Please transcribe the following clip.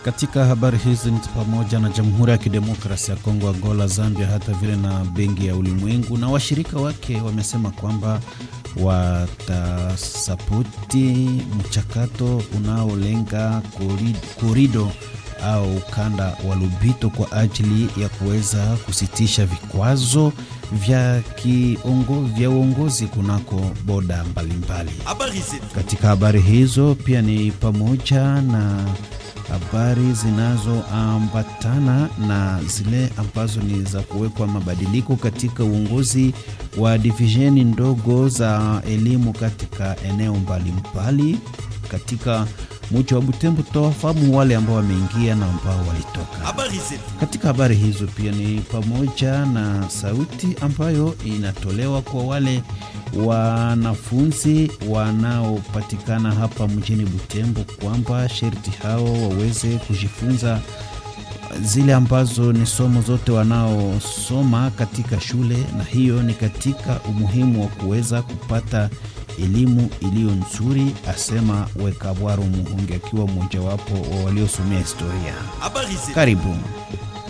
Katika habari hizi ni pamoja na Jamhuri ya Kidemokrasia ya Kongo, Angola, Zambia, hata vile na Benki ya Ulimwengu na washirika wake wamesema kwamba watasapoti mchakato unaolenga korido au ukanda wa Lubito kwa ajili ya kuweza kusitisha vikwazo vya kiongo, vya uongozi kunako boda mbalimbali. Katika habari hizo pia ni pamoja na habari zinazoambatana na zile ambazo ni za kuwekwa mabadiliko katika uongozi wa divisheni ndogo za elimu katika eneo mbalimbali katika mji wa Butembo. Tutawafahamu wale ambao wameingia na ambao walitoka. Katika habari hizo pia ni pamoja na sauti ambayo inatolewa kwa wale wanafunzi wanaopatikana hapa mjini Butembo kwamba sherti hao waweze kujifunza zile ambazo ni somo zote wanaosoma katika shule, na hiyo ni katika umuhimu wa kuweza kupata elimu iliyo nzuri, asema Wekabwaro Muhungi akiwa mmojawapo wa waliosomea historia. Karibu.